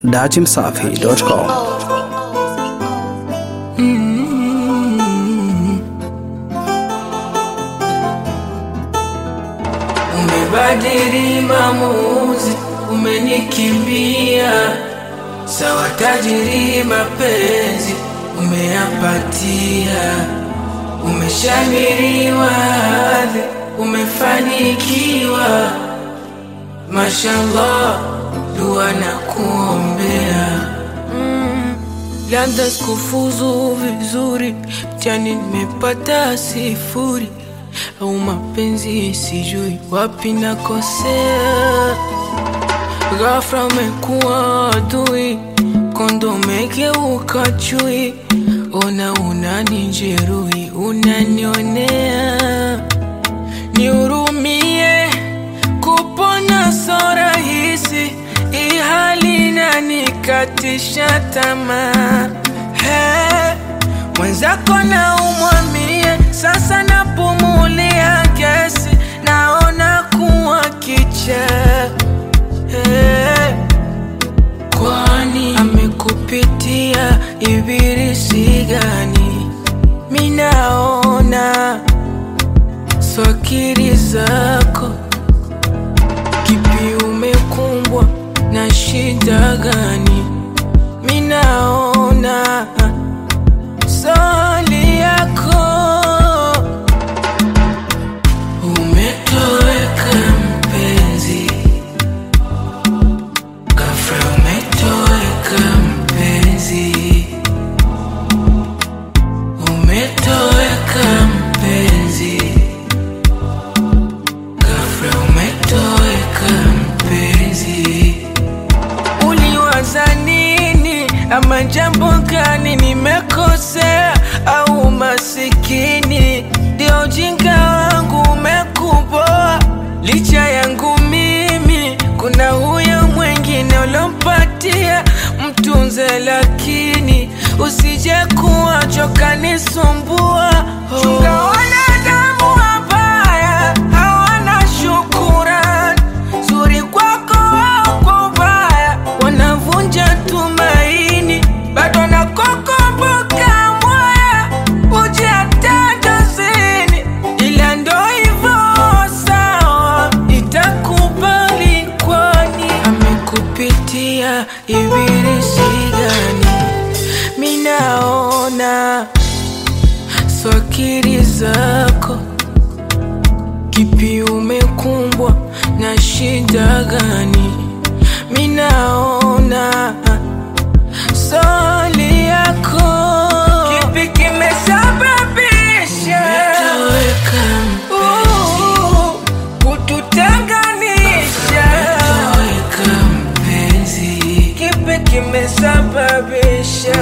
dachimsafi.com Umebadili maamuzi, umenikimbia sawa, tajiri mapenzi umeyapatia, umeshamiriwa hadhi, umefanikiwa, mashallah, dua na kuombea labda sikufuzu vizuri, mtihani nimepata sifuri, au mapenzi sijui wapi nakosea. Ghafla umekuwa adui, kondo umegeuka chui, ona unanijeruhi, unanionea, nihurumie, kupona so rahisi, hii hali inanikatisha tamaa. Hey, mwenzako na umwamie, sasa napumulia gesi, naona kuwa kichaa Hey, kwani amekupitia ibilisi gani? Minaona swakiri zako, kipi umekumbwa na shida gani? Minaona swali yako umetoweka mpenzi Ghafla umetoweka mpenzi, umetoweka mpenzi, ghafla umetoweka mpenzi. Uliwaza nini? Ama jambo gani nimekosea? Au masikini ndio ujinga wangu umekuboa? Licha yangu mimi, kuna huyo mwingine ulompatia, mtunze, lakini usije kuwa choka nisumbua. Chunga wanadamu wabaya, hawana shukurani zuri kwako au kwa ubaya, wanavunja tumaini, bado nakukumbuka moya, uje hata dozini, ila ndo hivyo sawa, itakubali kwani amekupitia ibilisi gani? Minaona swakiri zako Kipi umekumbwa na shida gani? Minaona swali yako, kipi kimesababisha Uh, kututenganisha? Kipi kimesababisha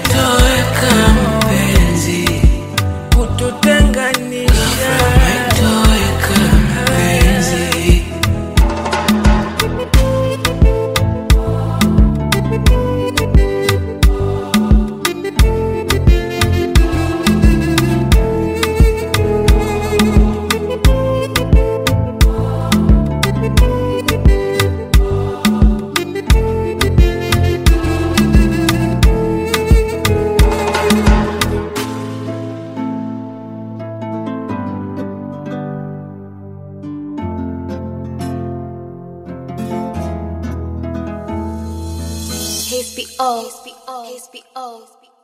kututenganisha? HBO. HBO. HBO.